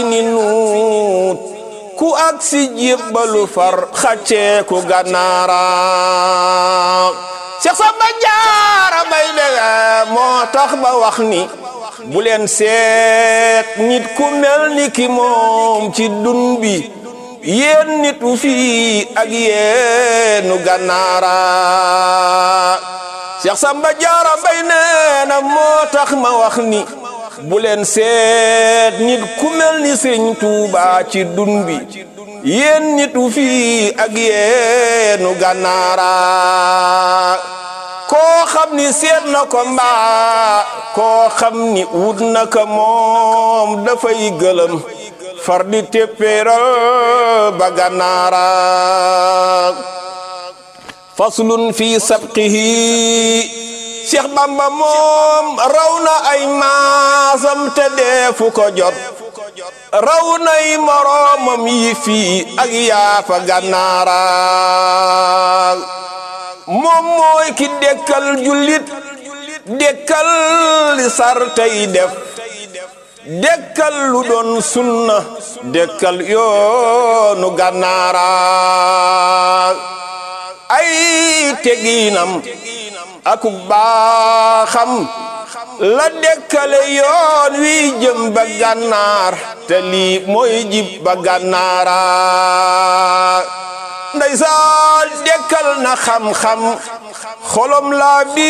ni nuut ku ak si jébbalu far xaccee ku gànnaara Seex Samba Jaara Mbay bege moo tax ba wax ni bu leen seet nit ku mel ni ki moom ci dun bi yéen nit wu fii ak yéenu gànnaara Seex Samba Jaara Mbay nee na moo tax ma wax ni bu leen seet nit ku mel ni Sëriñ Tuuba ci dun bi yéen nit wu fii ak yéenu gànnaara koo xam ni seet na ko mbaa koo xam ni wut na ko moom dafay gëlëm far di téppéeral ba gànnaara faslun fi sabqihi Cheikh Bamba moom raw na ay maasam te deefu ko jot raw nay moroomam yi fii ak yaafa gànnaara moom mooy ki dekkal jullit dekkal li sar tey def dekkal lu doon sunna dekkal yoonu gànnaara ay teginam akuk baaxam la dekkale yoon wi jëm ba gànnaar te lii mooy jib ba gànnaara ndeysaan dekkal na xam-xam xolom laa bi